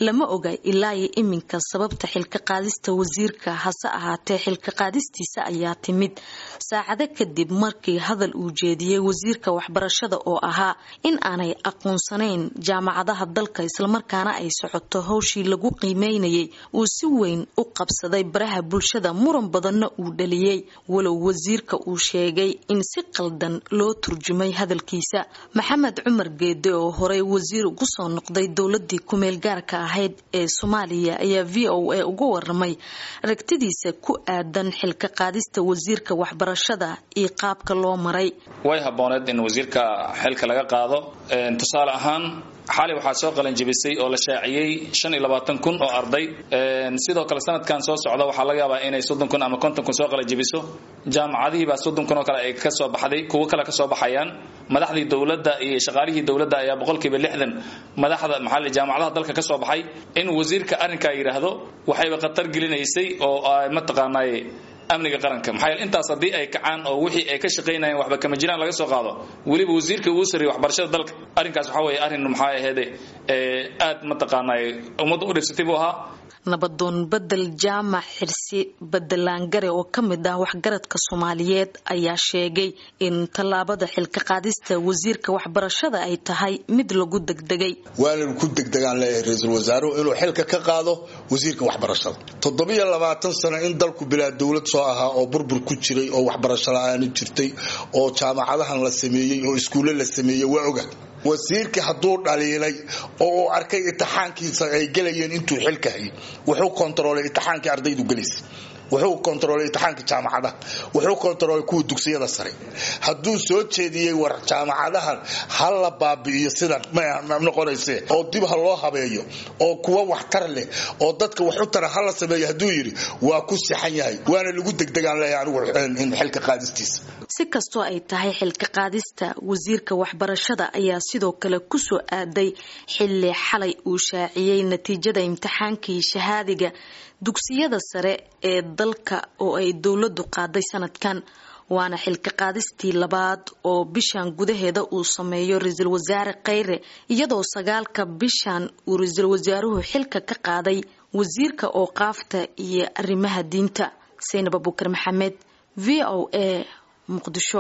lama oga ilaa iyo iminka sababta xilka qaadista wasiirka hase ahaatee xilka qaadistiisa ayaa timid saacado kadib markii hadal uu jeediyey wasiirka waxbarashada oo ahaa in aanay aqoonsanayn jaamacadaha dalka islamarkaana ay socoto howshii lagu qiimeynayay uu si weyn u qabsaday baraha bulshada muran badanna uu dhaliyey walow wasiirka uu sheegay in si qaldan loo turjumay hadalkiisa maxamed cumar geede oo horey wasiir ugu soo noqday dowladii kumeel gaarka ahayd ee soomaaliya ayaa v o a uga waramay aragtidiisa ku aadan xilka qaadista wasiirka waxbarashada iyo qaabka loo maray way habooneed in wasiirka xilka laga qaado tusaale ahaan xali waxaa soo qalanjibisay oo la shaaciyey shan iyo labaatan kun oo arday sidoo kale sanadkan soo socda waxaa laga yaabaa inay soddon kun ama konton kun soo qalanjibiso jaamacadihiibaa soddon kun oo kale ay kasoo baxday kuwo kale kasoo baxayaan madaxdii dowladda iyo shaqaalihii dowladda ayaa boqolkiiba lixdan madaxda maxaa jaamacadaha dalka kasoo baxay in wasiirka arrinkaa yidhaahdo waxayba khatar gelinaysay oo mataqaanaaye amniga qaranka maxaa yeele intaas haddii ay kacaan oo wixii ay ka shaqaynayeen waxba kama jiraan laga soo qaado weliba wasiirka uu sarreeyay waxbarashada dalka arrinkaas waxaa weeye arrin maxaa aheede aad mataqaanaaye ummadda u dhibsatay buu ahaa nabadoon bedel jaamac xirsi bedelaangare oo ka mid ah waxgaradka soomaaliyeed ayaa sheegay in tallaabada xilka qaadista wasiirka waxbarashada ay tahay mid lagu degdegay waana ku degdegaan leeyahay ra-iisul wasaaruhu inuu xilka ka qaado wasiirka waxbarashada toddobiyo labaatan sano in dalku bilaa dowlad soo ahaa oo burbur ku jiray oo waxbarasho la-aani jirtay oo jaamacadahan la sameeyey oo iskuulle la sameeyey waa oga wasiirka hadduu dhaliilay oo uu arkay itixaankiisa ay gelayeen intuu xilka hayay wuxuu kontaroolay itixaankii ardaydu gelaysa wuxuu kontaroolay itixaanka jaamacadaha wuxuu kontaroolay kuwa dugsiyada sare hadduu soo jeediyey war jaamacadahan ha la baabi'iyo sidan ma noqonayse oo dib ha loo habeeyo oo kuwa waxtar leh oo dadka wax u tara ha la sameeyo hadduu yidhi waa ku sixan yahay waana lagu degdegaan leeyahay anigu xilka qaadistiisa si kastoo ay tahay xilka qaadista wasiirka waxbarashada ayaa sidoo kale kusoo aaday xilli xalay uu shaaciyey natiijada imtixaankii shahaadiga dugsiyada sare ee dalka oo ay dowladu qaaday sanadkan waana xilka qaadistii labaad oo bishan gudaheeda uu sameeyo ra-iisul wasaare kheyre iyadoo sagaalka bishan uu ra-iisul wasaaruhu xilka ka qaaday wasiirka ooqaafta iyo arrimaha diinta saynab abukar maxamed v o a muqdisho